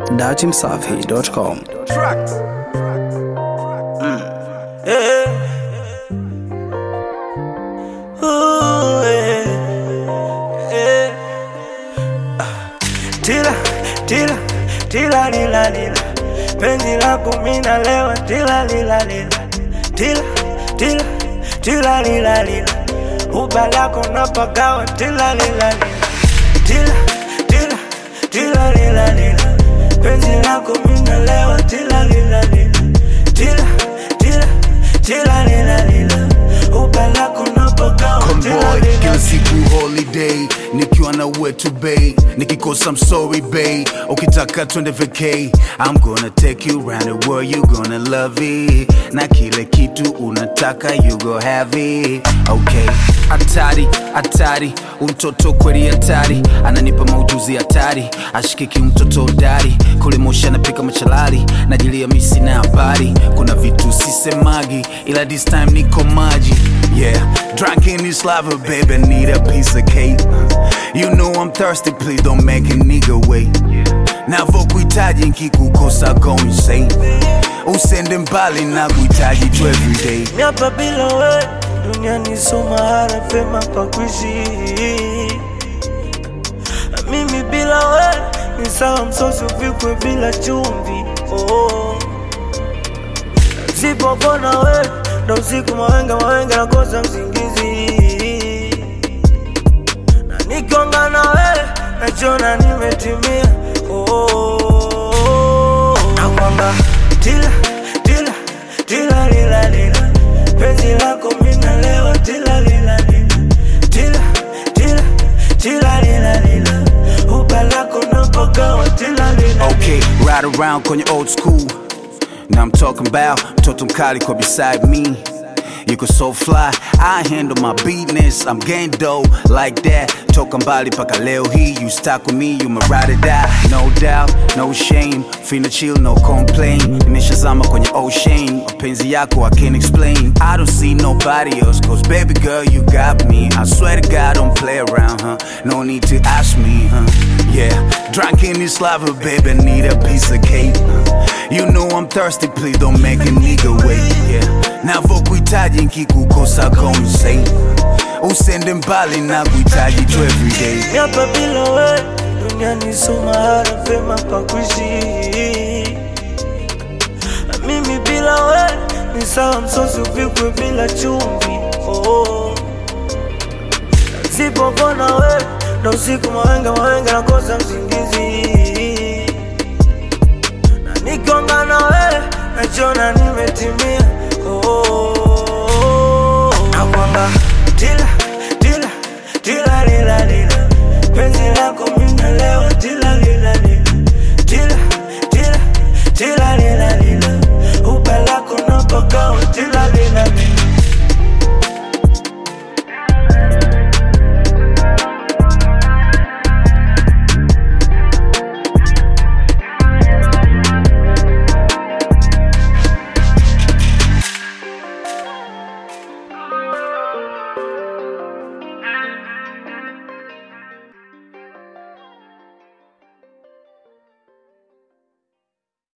datimsafi.com. Tracks. Yeah. Ooh, yeah. Yeah. Ah. Tila, tila, tila lila lila penzi lako mina lewa tila lila lila tila, tila, tila lila lila uba lako napagawa tila lila lila tila, tila, tila lila lila penzi lako mina lewa tila lila lila tila, tila, tila lila lila uba lako napagawa tila Convoy lila kila siku holiday nikiwa na wetu bay nikikosa I'm sorry bay ukitaka twende vacay I'm gonna take you round the world you gonna love it na kile kitu unataka you go have it okay hatari hatari umtoto kweli hatari ananipa maujuzi hatari ashikiki mtoto dari kule moshi anapika machalali najilia misi na habari kuna vitu sisemagi ila this time niko maji yeah drunk in this lava baby need a piece of cake you know I'm thirsty please don't make a nigga wait navokuhitaji nkikukosa go insane usende mbali na kuhitaji tu everyday miapa bila we duniani so mahala pema pa kuishi mimi bila we ni sawa msosi upikwe bila chumvi oh. sipopona we ndo usiku mawenga mawenga nakosa msingizi na nikonga na we nachona nimetimia oh. nakwamba tila tila tila lila lila penzi lako mina lewa tila lila lila tila tila tila lila lila uba lako napagawa tila lila Okay, ride around kwenye old school. Now I'm talking about mtoto mkali kwa beside me. You could so fly, I handle my business. I'm gang dough like that. Toka mbali paka leo hii, you stuck with me, you my ride or die. No doubt, no shame. Fina chill, no complain. Nishazama kwenye ocean. Mapenzi yako I can't explain. I don't see nobody else, cause baby girl, you got me. I swear to God, don't play around, huh? No need to ask me, huh? Yeah, drunk in this lava, baby, need a piece of cake. You know I'm thirsty, please don't make a nigga wait. Yeah, navokuhitaji nkikukosa go insane. Usende mbali na kuhitaji tu everyday. miapa bila we duniani so mahala pema pa kuishi mimi bila we ni sawa msosi upikwe bila chumvi oh. sipopona we ndo usiku mawenga mawenga nakosa msingizi